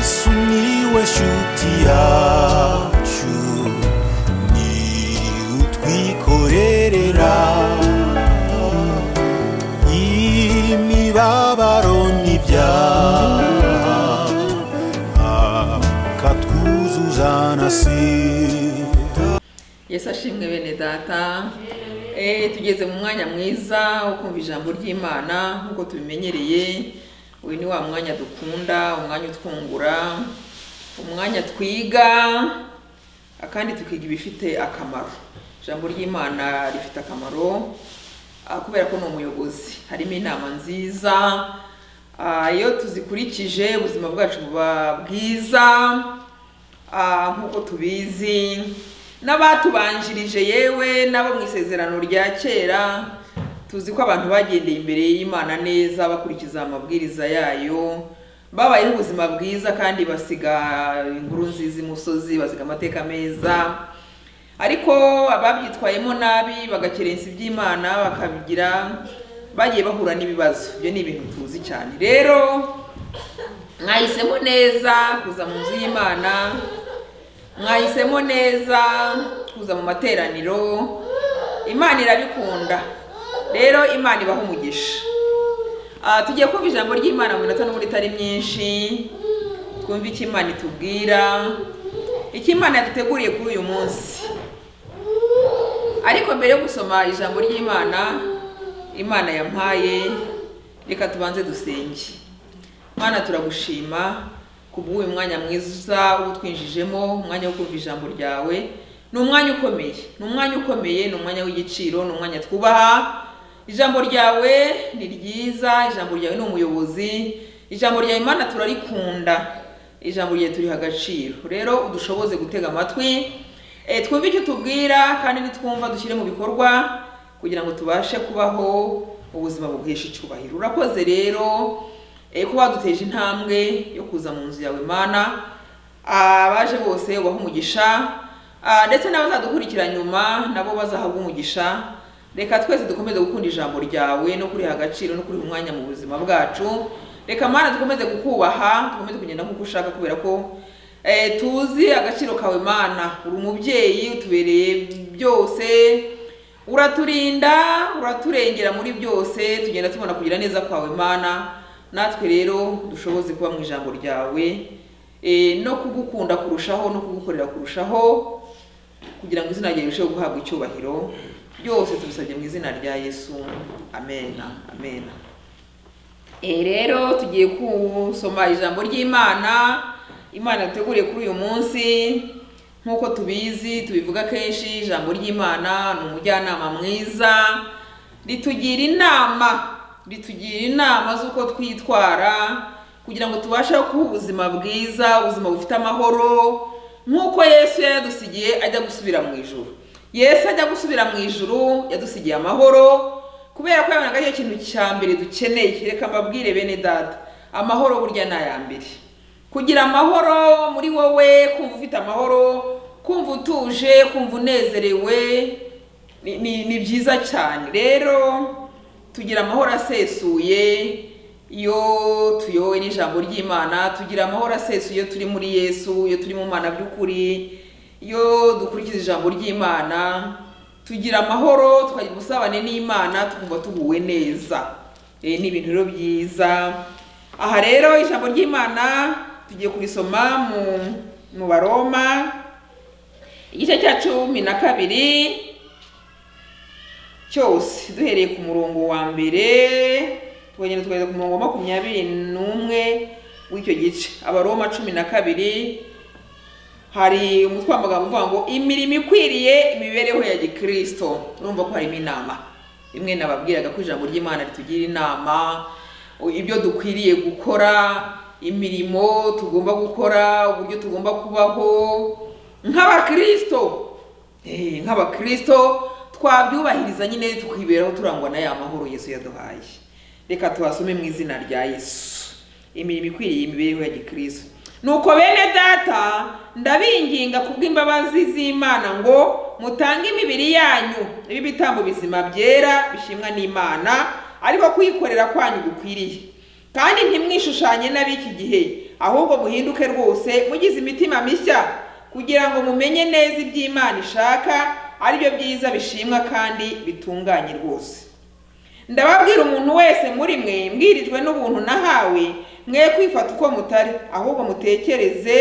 sumiłeś utiaciu ni utwikorerera imibabaro n'ibyaha akatwuzuza na sida yesu ashimwe bene data Eh, tugeze mu mwanya mwiza wo kumva ijambo ry'imana nk'uko tubimenyereye uyu ni wa mwanya dukunda umwanya utwungura umwanya twiga kandi tukiga ibifite akamaro ijambo ry'imana rifite akamaro ah, kubera ko ni umuyobozi harimo inama nziza Ah, iyo tuzikurikije ubuzima bwacu buba bwiza Ah, nk'uko tubizi n'abatubanjirije yewe n'abo mu isezerano rya kera tuzi ko abantu bagendeye imbere y'imana neza bakurikiza amabwiriza yayo babayeho ubuzima bwiza kandi basiga inkuru nziza imusozi basiga amateka meza ariko ababyitwayemo nabi bagakerensa iby'imana bakabigira bagiye bahura n'ibibazo ibyo ni ibintu tuzi cyane rero mwahisemo neza kuza mu nzu y'imana mwahisemo neza kuza mu materaniro imana irabikunda rero imana ibaha umugisha Ah, tugiye kumva ijambo ry'imana mu minota n'ubwo itari myinshi twumve icyo imana itubwira icyo imana yaduteguriye kuri uyu munsi ariko mbere yo gusoma ijambo ry'imana imana yampaye reka tubanze dusenge mana turagushima ku bw'uyu mwanya mwiza utwinjijemo umwanya wo kumva ijambo ryawe ni umwanya ukomeye ni umwanya ukomeye ni umwanya w'igiciro ni umwanya twubaha ijambo ryawe ni ryiza ijambo ryawe ni umuyobozi ijambo ryawe imana turarikunda ijambo ryawe turiha agaciro rero udushoboze gutega amatwi Eh, twumve icyo tubwira kandi nitwumva dushyire mu bikorwa kugira ngo tubashe kubaho ubuzima buguhesha icyubahiro urakoze rero eh, kuba waduteje intambwe yo kuza mu nzu yawe mana abaje bose ubahe umugisha Ah, ndetse n'abazadukurikira nyuma nabo bazahabwa umugisha reka twese dukomeze gukunda ijambo ryawe no kuriha agaciro no kuriha umwanya mu buzima bwacu reka mana dukomeze kukubaha dukomeze kugenda nk'uko ushaka kubera ko Eh, tuzi agaciro kawe mana uri umubyeyi utubereye byose uraturinda uraturengera muri byose tugenda tubona kugira neza kwawe mana natwe rero dushoboze kuba mu ijambo ryawe eh, no kugukunda kurushaho no kugukorera kurushaho kugira ngo izina ryawe rirusheho guhabwa icyubahiro byose tubisabye mu izina rya yesu amena amena E rero tugiye gusoma ijambo ry'imana imana yateguriye kuri uyu munsi nk'uko tubizi tubivuga kenshi ijambo ry'imana ni umujyanama mwiza ritugira inama ritugira inama z'uko twitwara kugira ngo tubashe kuba ubuzima bwiza ubuzima bufite amahoro nk'uko yesu yadusigiye ajya gusubira mu ijuru yesu ajya gusubira mu ijuru yadusigiye amahoro kubera ko yabonaga ari cyo kintu cya mbere dukeneye reka mbabwire bene data amahoro burya ni aya mbere kugira amahoro muri wowe kumva ufite amahoro kumva utuje kumva unezerewe ni- ni ni byiza cyane rero tugira amahoro asesuye iyo tuyobowe n'ijambo ry'imana tugira amahoro asesuye iyo turi muri yesu iyo turi mu mana by'ukuri iyo dukurikiza ijambo ry'imana tugira amahoro tukagira ubusabane n'imana tukumva tuguwe neza Eh, ni ibintu rero byiza aha rero ijambo ry'imana tugiye kurisoma mu mu baroma igice cya cumi na kabiri cyose duhereye ku murongo wa mbere tukagenda tukageza ku murongo wa makumyabiri n'umwe w'icyo gice abaroma cumi na kabiri hari umutwe w'amagambo uvuga ngo imirimo ikwiriye imibereho ya gikristo urumva ko harimo inama imwe nababwiraga ko ijambo ry'imana ritugira inama ibyo dukwiriye gukora imirimo tugomba gukora uburyo tugomba kubaho nk'abakristo Eh, nk'abakristo twabyubahiriza nyine tukiberaho turangwa na ya mahoro yesu yaduhaye reka tuhasome mu izina rya yesu imirimo ikwiriye imibereho ya gikristo nuko bene data ndabinginga kubw'imbabazi z'imana ngo mutange imibiri yanyu n'ibitambo bizima byera bishimwa n'imana ariko kuyikorera kwanyu gukwiriye kandi ntimwishushanye n'ab'iki gihe ahubwo muhinduke rwose mugize imitima mishya kugira ngo mumenye neza iby'imana ishaka aribyo byiza bishimwa kandi bitunganye rwose ndababwira umuntu wese muri mwe mbwirijwe n'ubuntu nahawe mwe kwifata uko mutari ahubwo mutekereze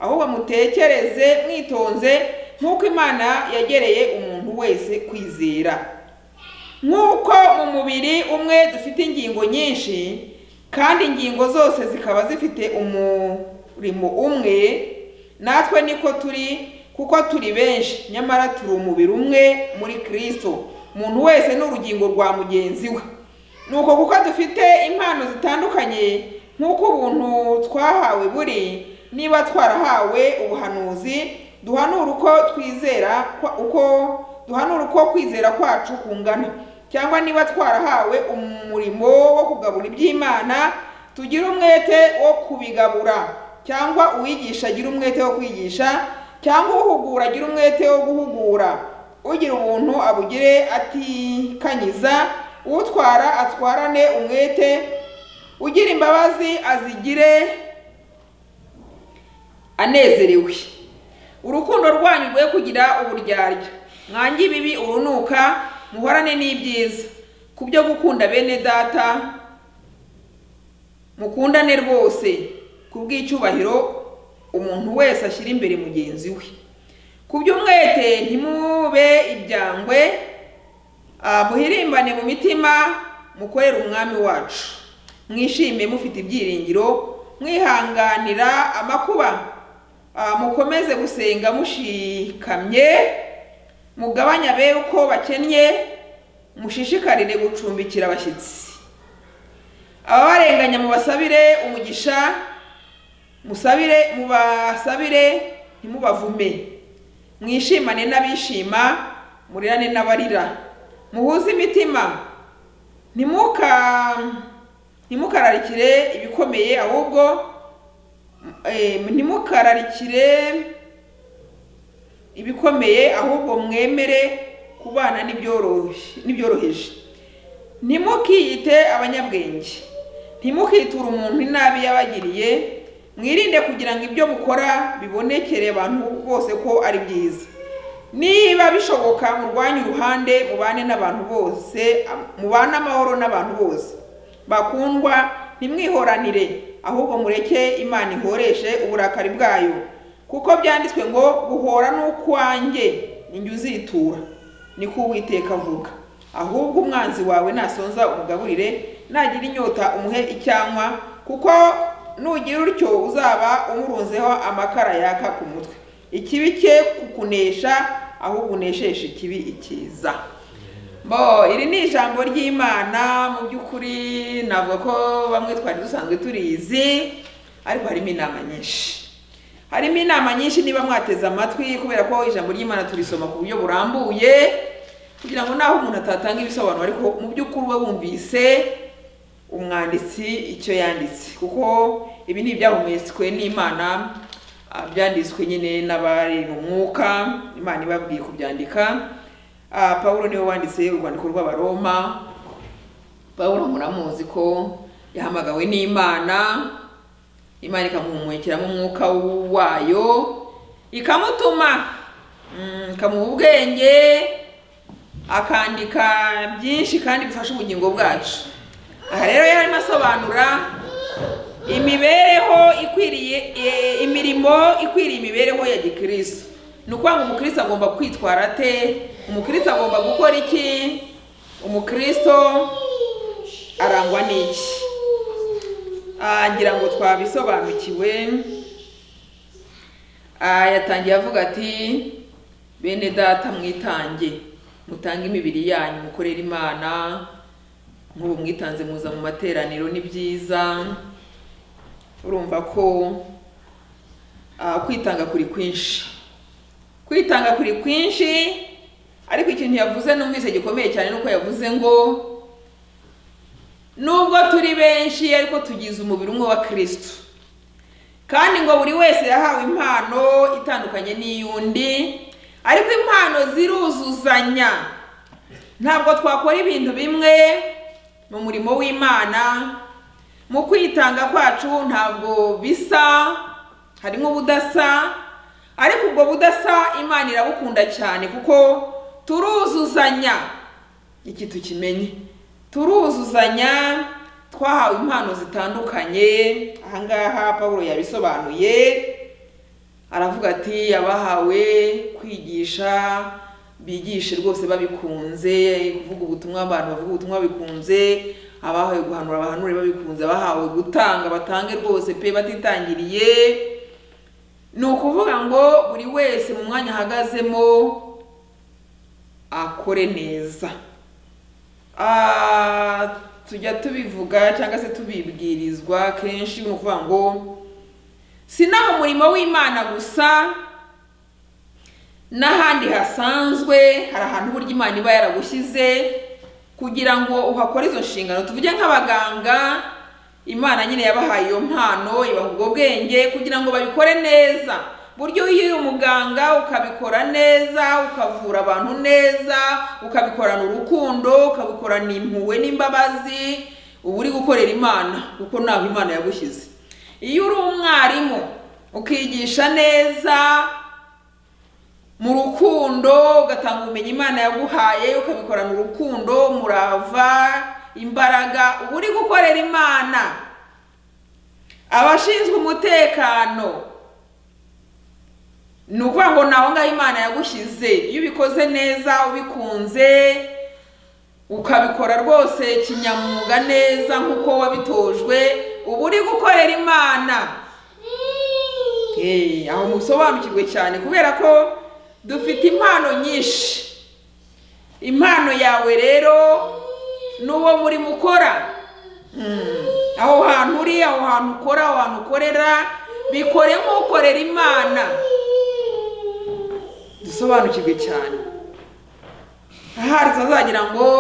ahubwo mutekereze mwitonze nk'uko imana yagereye umuntu wese kwizera nk'uko mu mubiri umwe dufite ingingo nyinshi kandi ingingo zose zikaba zifite umurimo umwe natwe niko turi kuko turi benshi nyamara turi umubiri umwe muri kirisito umuntu wese ni urugingo rwa mugenzi we ni uko kuko dufite impano zitandukanye nk'uko ubuntu twahawe buri niba twarahawe ubuhanuzi duhanura uko twizera kwa- uko duhanura uko kwizera kwacu kungana cyangwa niba twarahawe umurimo wo kugabura iby'imana tugire umwete wo kubigabura cyangwa uwigisha agira umwete wo kwigisha cyangwa uhugura agira umwete wo guhugura ugira ubuntu abugire atikanyiza utwara atwarane umwete ugira imbabazi azigire anezerewe urukundo rwanyu rwe kugira uburyarya mwange ibibi urunuka muhorane n'ibyiza ku byo gukunda bene data mukundane rwose ku bw'icyubahiro umuntu wese ashyira imbere mugenzi we ku by'umwete ntimube ibyangwe ah, muhirimbane mu mitima mukorere umwami wacu mwishime mufite ibyiringiro mwihanganira amakuba Ah, mukomeze gusenga mushikamye mugabanye abe uko bakennye mushishikarire gucumbikira abashyitsi ababarenganya mubasabire umugisha musabire mubasabire ntimubavume mwishimane n'abishima murirane n'abarira muhuze imitima ntimuka ntimukararikire ibikomeye ahubwo eh, ntimukararikire ibikomeye ahubwo mwemere kubana n'ibyoroshye- n'ibyoroheje ntimukiyite abanyabwenge ntimukiture umuntu inabi yabagiriye mwirinde kugira ngo ibyo mukora bibonekere abantu bose ko ari byiza niba bishoboka murwanye uruhande mubane n'abantu bose mubane amahoro n'abantu bose bakundwa ntimwihoranire ahubwo mureke imana ihoreshe uburakari bwayo kuko byanditswe ngo guhora n'ukwanjye ninjye uzitura niko uwiteka avuga ahubwo umwanzi wawe nasonza umugaburire nagira inyota umuhe icyanywa kuko nugira utyo uzaba umurunzeho amakara yaka ku mutwe ikibi cye kukunesha ahubwo unesheshe ikibi icyiza bo iri ni ijambo ry'imana mu by'ukuri navuga ko bamwe twari dusanzwe turizi ariko harimo inama nyinshi harimo inama nyinshi niba mwateze amatwi kubera ko ijambo ry'imana turisoma ku buryo burambuye kugira ngo naho umuntu atatanga ibisobanuro ariko mu by'ukuri we wumvise umwanditsi icyo yanditse kuko ibi ni ibyahumetswe n'imana ah, byanditswe nyine n'abari mu mwuka imana ibabwiye kubyandika Ah, pawulo niwe wanditse urwandiko rw'abaroma pawulo muramuzi ko yahamagawe n'imana imana ikamuhumekiramo umwuka wayo ikamutuma mm, ikamuha ubwenge akandika byinshi kandi bifasha ubugingo bwacu aha rero yari arimo asobanura imibereho ikwiriye e, imirimo ikwiriye imibereho ya gikristo ni ukuvuga ngo umukristo agomba kwitwara ate umukristo agomba gukora iki umukristo arangwa n'iki Ah, ngira ngo twabisobanukiwe Ah, yatangiye avuga ati bene data mwitange mutange imibiri yanyu mukorere imana nk'ubu mwitanze muza mu materaniro ni byiza urumva ko ah, kwitanga kuri kwinshi kwitanga kuri kwinshi ariko ikintu yavuze numvise gikomeye cyane ni uko yavuze ngo nubwo turi benshi ariko tugize umubiri umwe wa kirisito kandi ngo buri wese yahawe impano itandukanye n'iy'undi ariko impano ziruzuzanya ntabwo twakora ibintu bimwe mu murimo w'imana mu kwitanga kwacu ntabwo bisa harimo ubudasa ariko ubwo budasa imana irabukunda cyane kuko turuzuzanya iki tukimenye turuzuzanya twahawe impano zitandukanye ahangaha paul yabisobanuye aravuga ati abahawe kwigisha bigishe rwose babikunze kuvuga ubutumwa abantu bavuga ubutumwa babikunze abahawe guhanura bahanure babikunze abahawe gutanga batange rwose pe batitangiriye ni ukuvuga ngo buri wese mu mwanya ahagazemo akore neza Ah, tujya tubivuga cyangwa se tubibwirizwa kenshi ni ukuvuga ngo sinaha umurimo w'imana gusa n'ahandi hasanzwe hari ahantu burya imana iba yaragushyize kugira ngo uhakore izo nshingano tuvuge nk'abaganga imana nyine yabahaye iyo mpano ibaha ubwo bwenge kugira ngo babikore neza buryo iyo uri umuganga ukabikora neza ukavura abantu neza ukabikorana urukundo ukabikorana impuhwe n'imbabazi uba uri gukorera imana kuko ntabwo imana yagushyize iyo uri umwarimu ukigisha neza mu rukundo ugatanga ubumenyi imana yaguhaye ukabikorana urukundo umurava imbaraga uba uri gukorera imana abashinzwe umutekano ni ukuvuga ngo ni aho ngaho imana yagushyize iyo ubikoze neza ubikunze ukabikora rwose kinyamwuga neza nk'uko wabitojwe uba uri gukorera imana Eh, aho musobanukirwe cyane kubera ko dufite impano nyinshi impano yawe rero ni uwo murimo ukora Hmm. aho hantu uri aho hantu ukora aho hantu ukorera bikore nk'ukorera imana dusobanukirwe cyane ahari tuzagira ngo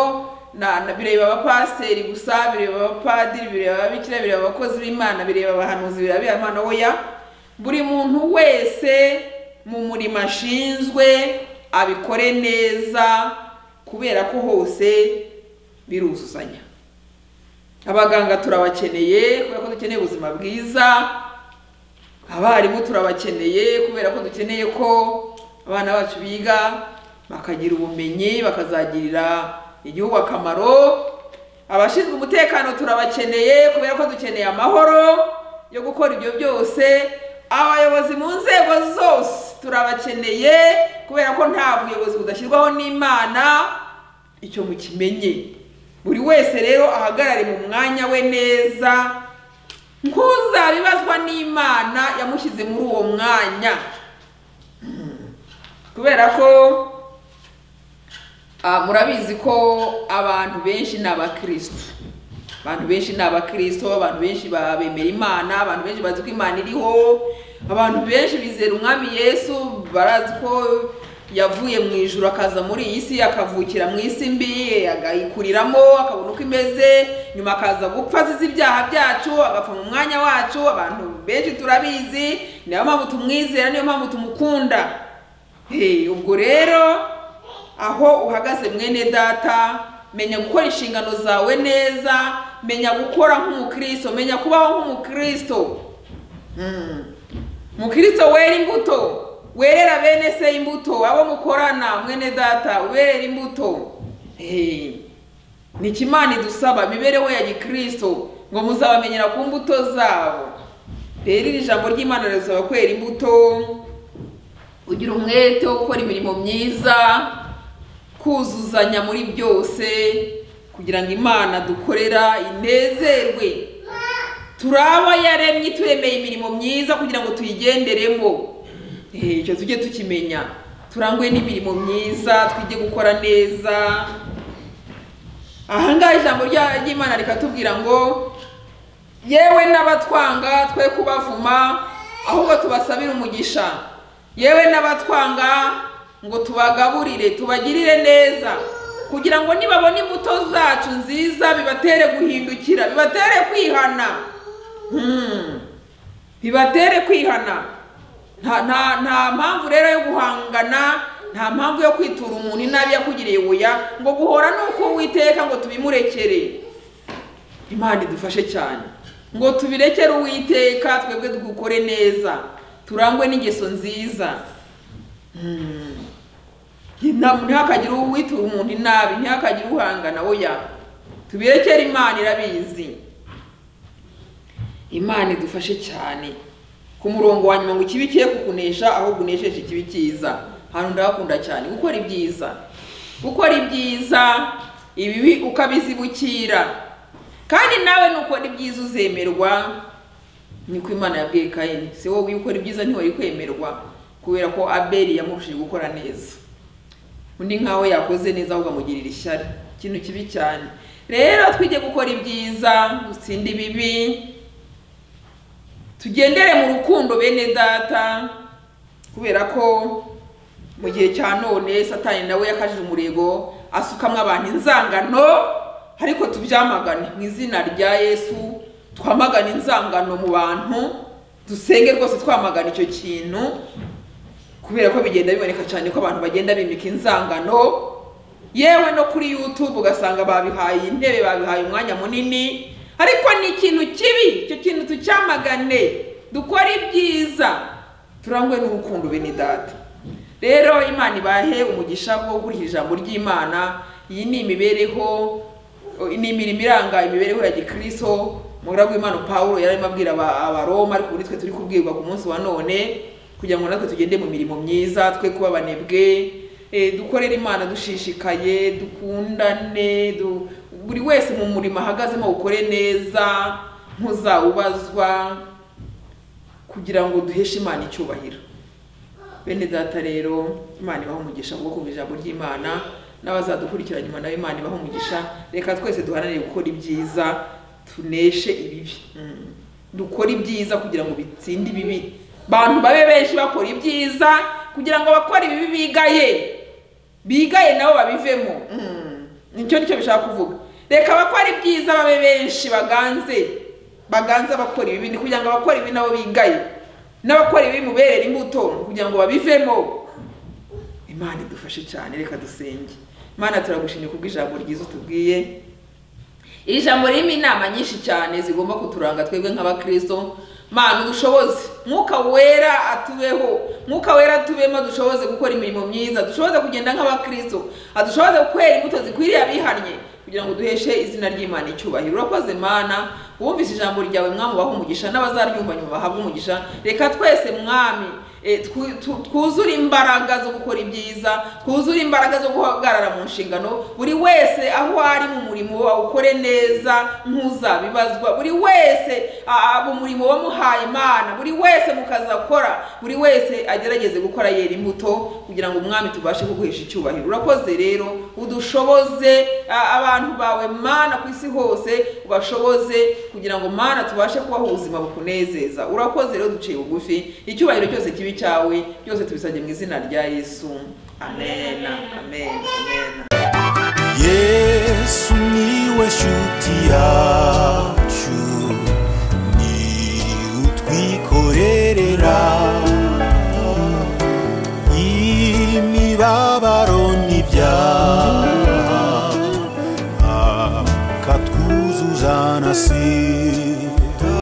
na- na- bireba abapasiteri gusa bireba abapadiri bireba ababikira bireba abakozi b'imana bireba abahanuzi bireba abihana oya buri muntu wese mu murimo ashinzwe abikore neza kubera ko hose biruzuzanya abaganga turabakeneye kubera ko dukeneye ubuzima bwiza abarimu turabakeneye kubera ko dukeneye ko abana bacu biga bakagira ubumenyi bakazagirira igihugu akamaro abashinzwe umutekano turabakeneye kubera ko dukeneye amahoro yo gukora ibyo byose abayobozi mu nzego zose turabakeneye kubera ko nta buyobozi budashyirwaho n'imana icyo mukimenye buri wese rero ahagarare mu mwanya we neza ntuzabibazwa n'imana yamushyize muri uwo mwanya Hmm. kubera ko ah, murabizi ko abantu benshi ni abakristo abantu benshi ni abakristo abantu benshi ba- bemera imana abantu benshi bazi ko imana iriho abantu benshi bizera umwami yesu barazi ko yavuye mu ijuru akaza muri iyi si akavukira mu isi mbi agayikuriramo akabona uko imeze nyuma akaza gupfa azize ibyaha byacu agapfa mu mwanya wacu abantu benshi turabizi niyo mpamvu tumwizera niyo mpamvu tumukunda Hey, ubwo rero aho uhagaze mwene data menya gukora inshingano zawe neza menya gukora nk'umukristo menya kubaho nk'umukristo Mm. mukristo wera imbuto werera bene se imbuto abo mukorana mwene data werera imbuto Eh, ni iki imana idusaba imibereho ya gikristo ngo muzabamenyera ku mbuto zabo rero iri jambo ry'imana rirasaba kwera imbuto ugira umwete wo gukora imirimo myiza kuzuzanya muri byose kugira ngo imana dukorera inezerwe turi abo yaremye turemeye imirimo myiza kugira ngo tuyigenderemo Eh, icyo tujye tukimenya turangwe n'imirimo myiza twige gukora neza ahangaha ijambo rya- ry'imana rikatubwira ngo yewe n'abatwanga twe kubavuma ahubwo tubasabire umugisha yewe n'abatwanga ngo tubagaburire tubagirire neza kugira ngo nibabona imbuto zacu nziza bibatere guhindukira bibatere kwihana Hmm. bibatere kwihana nta nta nta mpamvu rero yo guhangana nta mpamvu yo kwitura umuntu inabi yakugiriye buya ngo guhora ni uko witeka ngo tubimurekere imana idufashe cyane ngo tubirekere uwiteka twebwe dukore neza turangwe n'ingeso nziza Mm. Nta- ntihakagire uwitura umuntu inabi ntihakagire uhangana oya tubirekere imana irabizi imana idufashe cyane ku murongo wa nyuma ngo ikibi kiye kukunesha aho unesheje ikibi cyiza hantu ndahakunda cyane gukora ibyiza gukora ibyiza ibibi ukabizibukira kandi nawe nukora ibyiza uzemerwa niko imana yabwiye kayini si wowe ukora ibyiza ntiwari kwemerwa kubera ko abeli yamurushije gukora neza undi nkawe yakoze neza ahubwo amugirira ishyari ikintu kibi cyane rero twige gukora ibyiza dutsinda ibibi tugendere mu rukundo bene data kubera ko mu gihe cya none satani nawe yakajije umurego asukamo abantu inzangano ariko tubyamagane mu izina rya yesu twamagane inzangano mu bantu dusenge rwose twamagana icyo kintu kubera ko bigenda biboneka cyane ko abantu bagenda bimika inzangano yewe no kuri youtube ugasanga babihaye intebe babihaye umwanya munini ariko ni ikintu kibi icyo kintu tucyamagane dukore ibyiza turangwe n'urukundo bene data rero imana ibahe umugisha wo gukurikira ijambo ry'imana iyi ni imibereho ni imirimo iranga imibereho ya gikristo umugaragu w'imana pawulo yari arimo abwira aba- abaroma ariko muri twe turi kubwirwa ku munsi wa none kugira ngo natwe tugende mu mirimo myiza twe kuba abanebwe eh, dukorere imana dushishikaye dukundane du- buri wese mu murimo ahagazemo ukore neza ntuzawubazwa kugira ngo duheshe imana icyubahiro bene data rero imana ibaha umugisha kubwo kumva ijambo ry'imana n'abazadukurikira nyuma nawe imana ibaha umugisha reka twese duharanire gukora ibyiza tuneshe ibibi Mm. dukore ibyiza kugira ngo bitsinde ibibi bantu babe benshi bakora ibyiza kugira ngo bakore ibibi bigaye bigaye nabo babivemo Mm. nicyo nicyo bishaka kuvuga reka abakora ibyiza babe benshi baganze baganze abakora ibibi ni kugira ngo abakora ibibi nabo bigaye n'abakora ibibi muberera imbuto kugira ngo babivemo imana idufashe cyane reka dusenge imana turagushimye kubw'ijambo ryiza utubwiye iri jambo ririmo inama nyinshi cyane zigomba kuturanga twebwe nk'abakristo mana udushoboze mwuka wera atubeho mwuka wera atubemo dushoboze gukora imirimo myiza dushoboze kugenda nk'abakristo adushoboze kwera imbuto zikwiriye abihannye kugira ngo duheshe izina ry'imana icyubahiro urakoze mana wumvise ijambo ryawe mwami ubaha umugisha n'abazaryumva nyuma bahabwe umugisha reka twese mwami eh, twu- tu- twuzure imbaraga zo gukora ibyiza twuzure imbaraga zo guhagarara mu nshingano buri wese aho ari mu murimo awukore neza ntuzabibazwa buri wese ah, mu murimo wamuhaye imana buri wese mu kazi akora buri wese agerageze gukora yera imbuto kugira ngo umwami tubashe kuguhesha icyubahiro urakoze rero udushoboze ah, abantu bawe mana ku isi hose ubashoboze kugira ngo mana tubashe kubaho ubuzima bukunezeza urakoze rero duciye bugufi icyubahiro cyose kibi cyawe byose tubisabye mu izina rya yesu amen amen amen yesu niwe shuti yawe